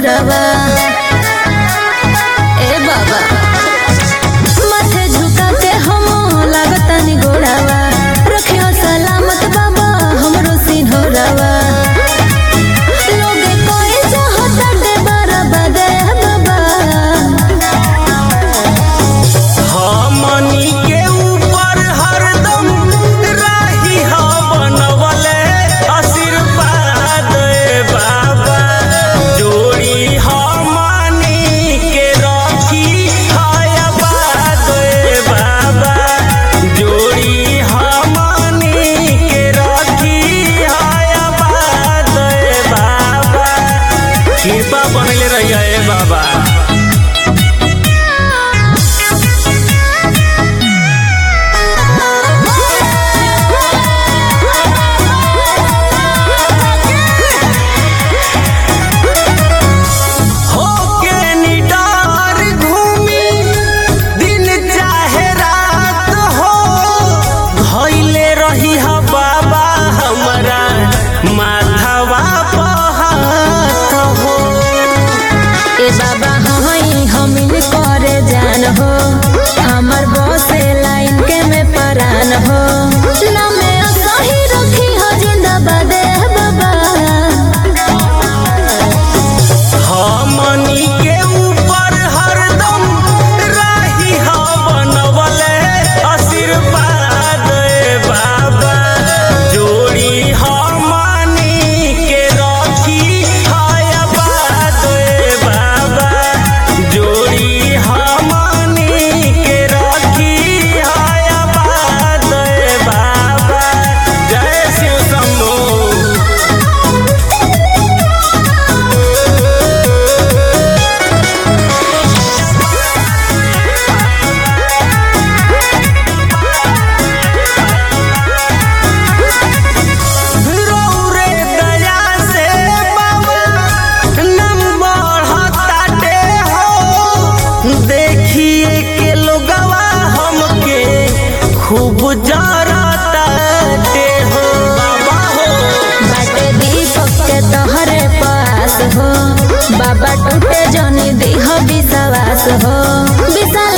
सिंहोरवा ए बाबा माथे झुका के हम लागतानी गोड़ावा रखियो सलामत बाबा हमरो सिंहोरवा लोगे कोई चाहता दे बारा बदे बाबा हमनी के ऊपर हरदम राही हा बनवले आशीर्वाद ए बाबा जोड़ी हमनी के रखी हाय आबाद ए बाबा जोड़ी हमनी के रखी हाय आबाद ए बाबा कृपा बनले रहिए ए बाबा होके निडार घूमी दिन चाहे रात हो धइले रही हा बाबा हमरा माथवा पहात हो ए बाबा हई हमिन करे जान हो हमर बसे लाइन के में परान हो लमे सही रखी हो जिंदाबाद ए बाबा हमनी के ऊपर हरदम राही हा बनवले आशीर्वाद ए बाबा जोड़ी हमनी के रखी हाय आबाद ए बाबा जोड़ी हमनी के रखी हाय आबाद ए बाबा जय शिव शंभू रौरे दया से बाबा नम बढ़ताटे हो देखिए के लोगवा हमके खूब जरताटे हो बाबा हो बाटे दीपक के तोहरे पास हो बाबा टूटे जनी देह विश्वास हो विश्वास